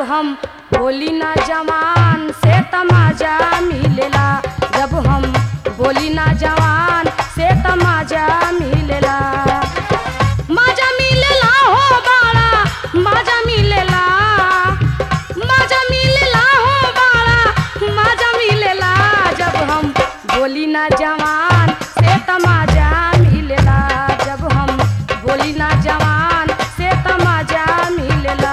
हम बोली ना जवान से तमाजा मिलेला जब हम बोली ना जवान से तमाजा मिलेला माजा मिलेला हो बाड़ा माजा मिलेला माजा मिलेला हो बाड़ा माजा मिलेला जब हम बोली ना जवान से तमाजा मिलेला जब हम बोली ना जवान से तमाजा मिलेला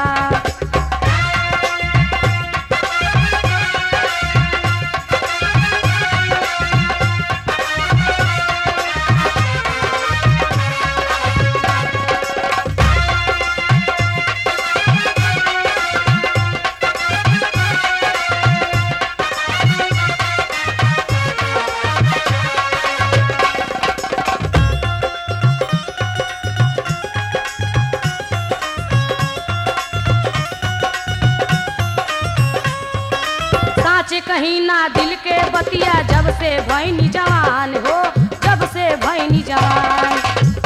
साँच कहीं ना दिल के बतिया जब से भैनी जवान हो जब से भैनी जवान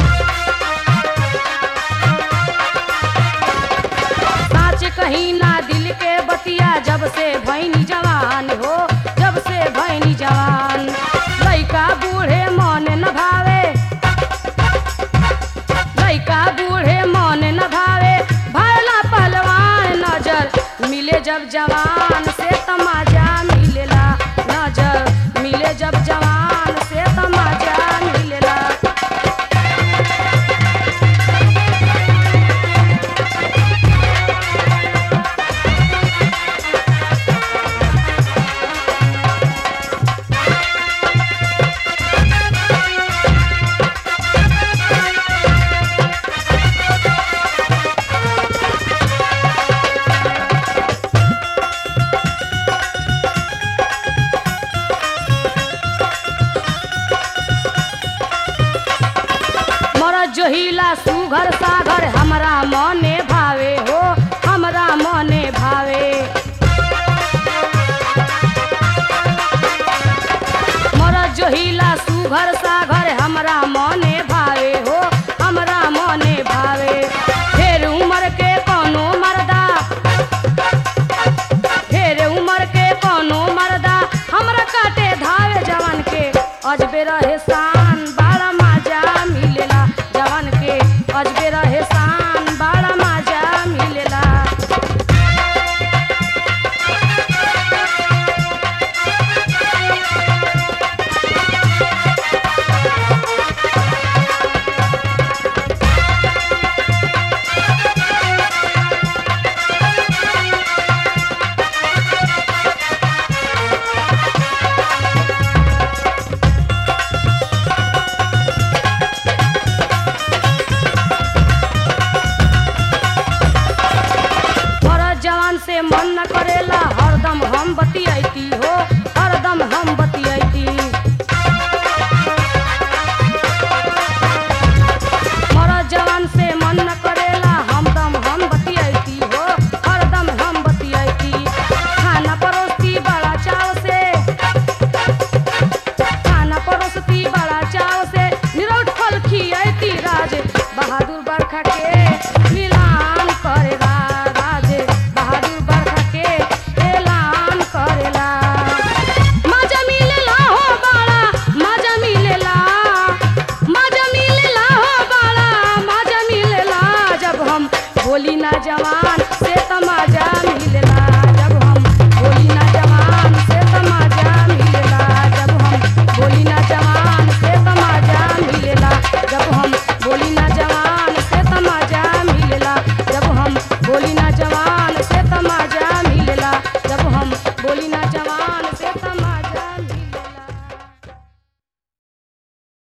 साँच कहीं ना दिल के बतिया जब से भैनी जवान हो जब से भैनी जवान लइका बूढ़े मन न भावे लइका बूढ़े मन न भावे भरला पहलवान नजर मिले जब जवान से तमाजा मिलेला नजर मिले जब जवान से तमाजा मिलेला मरद जोहिला सुघर सागर हमरा मने भावे हो हमरा मने भावे मरद जोहिला सुघर